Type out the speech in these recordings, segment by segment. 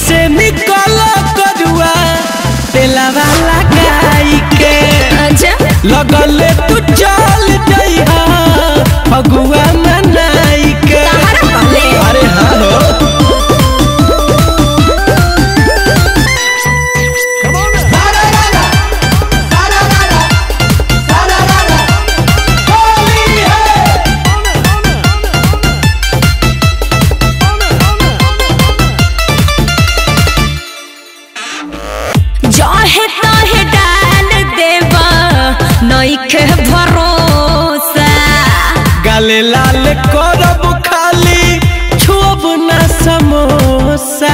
से निकल करुआ तेलावा लगाई के अच्छा लगले तू चल जइहा फगुआ मनाई के तहरा कहले अरे हाँ हो जहे तहे डाल देवा नइखे भरोसा गाले लाल करब खाली छुब ना समोसा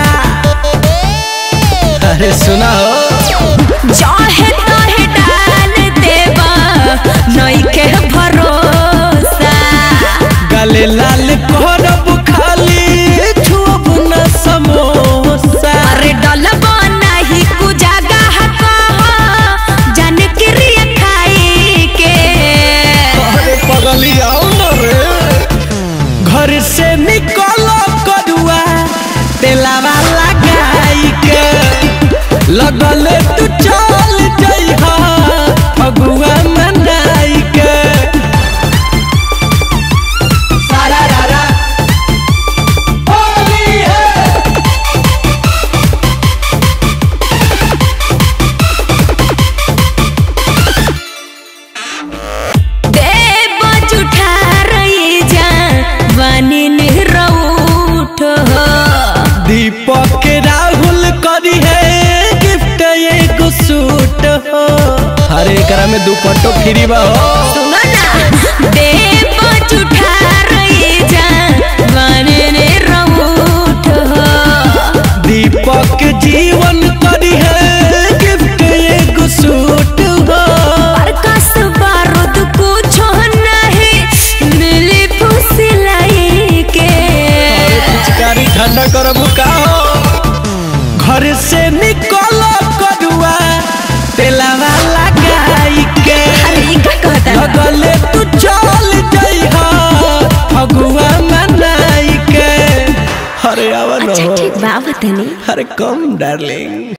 अरे सुना हो जहे तहे डाल देवा नइखे भरोसा गाले लाल करब खाली छुब ना समोसा अरे डलबो नाही कु जगह कह जन क्रिया खाई के अरे पगली आओ न रे घर से निकल करुआ तेलावा लगाई के लगले तू चल जइहा फगुआ मनाई के सारा रारा होली है देव जुठा रही जा बनी निरउठ हो दीपक राहुल करी है गिफ्ट एगो सूट हो अरे एकरा में दुपट्टो फ्री बा हो सुनो ना देव जुठा रही जा बनी निरउठ हो दीपक जीवन करी है गिफ्ट एगो सूट हो प्रकाश बारूद कुछो नहीं मिली फुसिलाई के पिचकारी ठंडा करब का हो घर से निकल करुआ तेलावा लगाई के अरे ई का कहता है? लगले तू चल जइहा फगुआ मनाई के अरे आवा न अच्छा हो ठीक बा बतानी अरे कम डार्लिंग